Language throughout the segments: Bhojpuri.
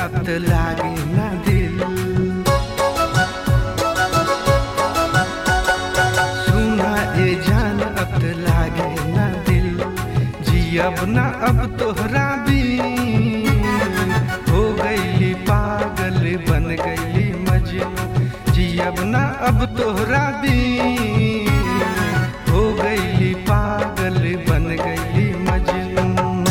अब त लागे ना दिल सुना ए जान अब त लागे ना दिल जियब ना अब तोहरा भी हो गईली पागल बन गईली मजनू जियब ना अब तोहरा भी हो गईली पागल बन गईली मजनू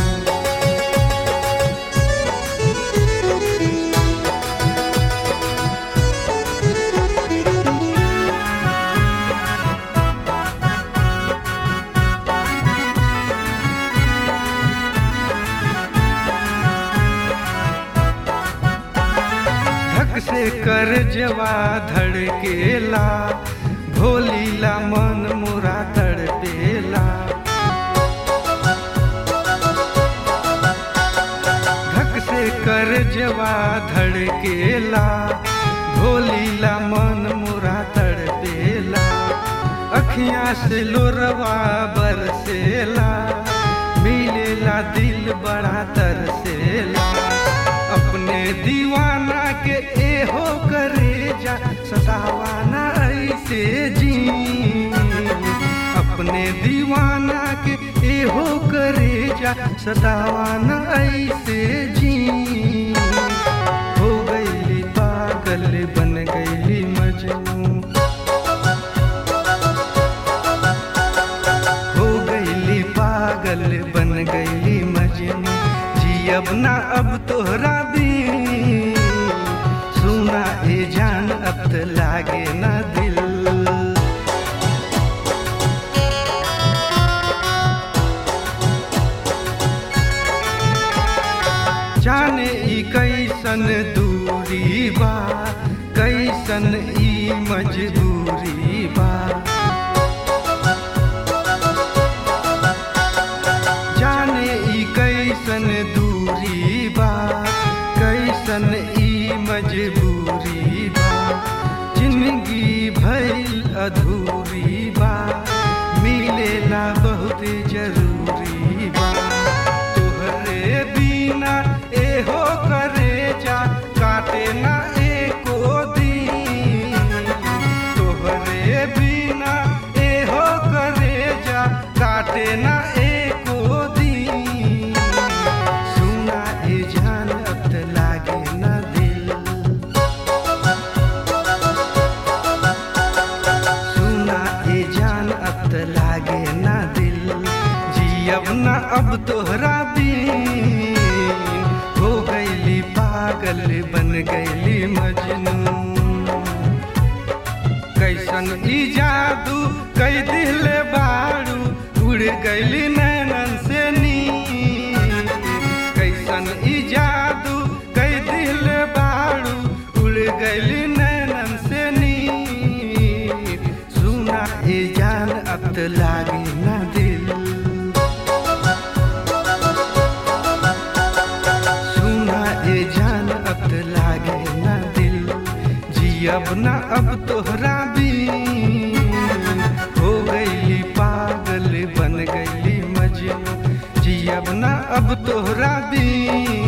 धक से कर जवा धड़केला भोलीला मन मुरा तड़पेला धक से कर जवा धड़केला भोलीला मन मुरा तड़पेला अखियां से लोरवा बरसेला मिलेला दिल बड़ा तरसेला अपने दीवाना के एहो करे जा सतावाना ऐसे जी अपने दीवाना के एहो करे जा सतावाना ऐसे जी हो गईली पागल बन गईली मजनू हो गईली पागल बन गईली मजनू जियब ना अब तोहरा भी सुना ए जान अब त लागे ना दिल जाने ई कैसन दूरी बा कैसन ई मजबूरी बा जाने ई कैसन दूरी बा कैसन ई मजबूरी बा जिंदगी भइल अधूरी बा मिलेला बहुत जरूरी बा तोहरे बिना एहो करे जा काटे ना एको दिन तोहरे बिना एहो करे जा काटे ना एको दिन सुना ए जान अब त लागे ना दिल सुना ए जान अब त लागे ना दिल जियब ना अब तोहरा भी हो गईली पागल बन गईली मजनू कैसन ई जादू कई दिल बारू उड़ गईली नैनन से नी कैसन ई जादू कई दिल बारू उड़ गईली नैनन से नी सुना ए जान अब त लागे ना दिल सुना ए जान अब त लागे ना दिल जियब ना अब तोहरा भी हो गईली पागल बन गईली मजनू जियब ना अब तोहरा भी